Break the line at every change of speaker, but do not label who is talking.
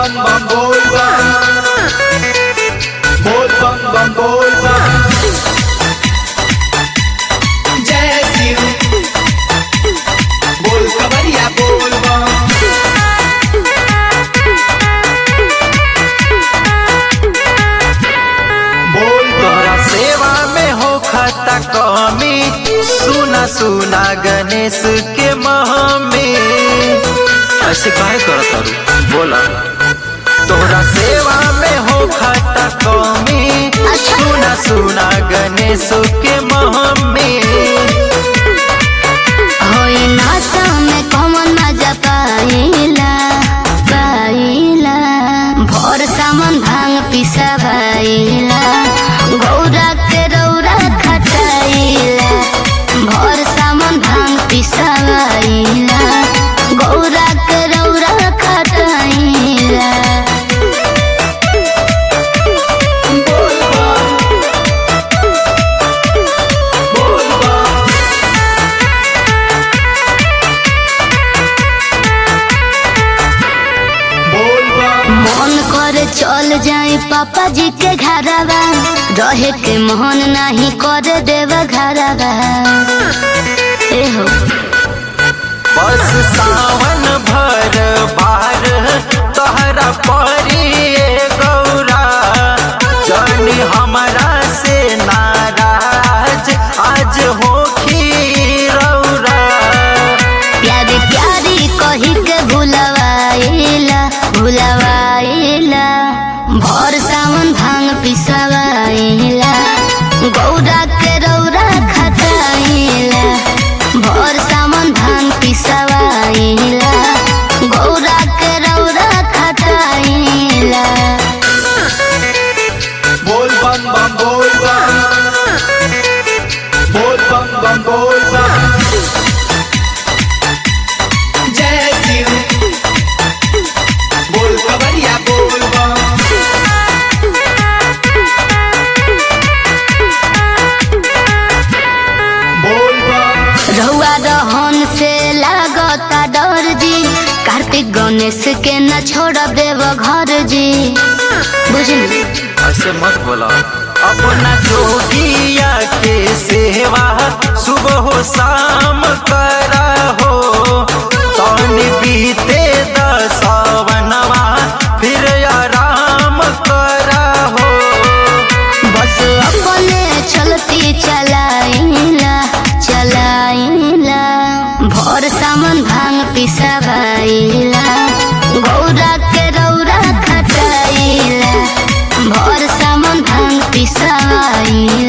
bam bam bol bam Bol bam bam bol bam जय शिव बोल कवरिया बोल बम बोल
तोहरा सेवा में हो खता कमी सुना सुना गणेश के मह में ऐसे काहे करत तारू बोला तोहरा सेवा में हो खता कमी सुना सुना गणेश के मह में
होई नासा में कौन मजा पाइला पाइला भोर सामान भांग पिसवाइला गौरा के रौरा खटाइला भोर सामान भांग पिसवाइला गौरा के रौरा खटाइला
बोल बम बोल बम बोल बम
मन करे चल जाए पापा जी के घरवा रहे के मोहन नहीं करे देव घरवा ए हो
बस सावन भर बार तोहरा परी गौरा जानी हमरा से नाराज आज हो रौरा
प्यारी प्यारी कही के भुलवाइला भुलवाइला भोर सावन भांग पिसवाइला गौरा के रौरा खटाइला भोर सावन भांग पिसवाइला गौरा के रौरा खटाइला
बोल बम बम बोल बम बोल बम बम बोल बम जय शिव बोल कवरिया बोल बम बोल बम
रहुआ रहन से लागता डर जी कार्तिक गणेश के न छोड़ देव घर जी बुझली
ऐसे मत बोला अपना जोगिया के सेवा सुबह हो शाम करा हो तौन बीते दसावनवा फिर आराम करा हो
बस अपने चलती चलाइला चलाइला भोर सामान भांग पिसवाइला गौरा के रौरा खटाइला भोर सामान भांग पिसवाइला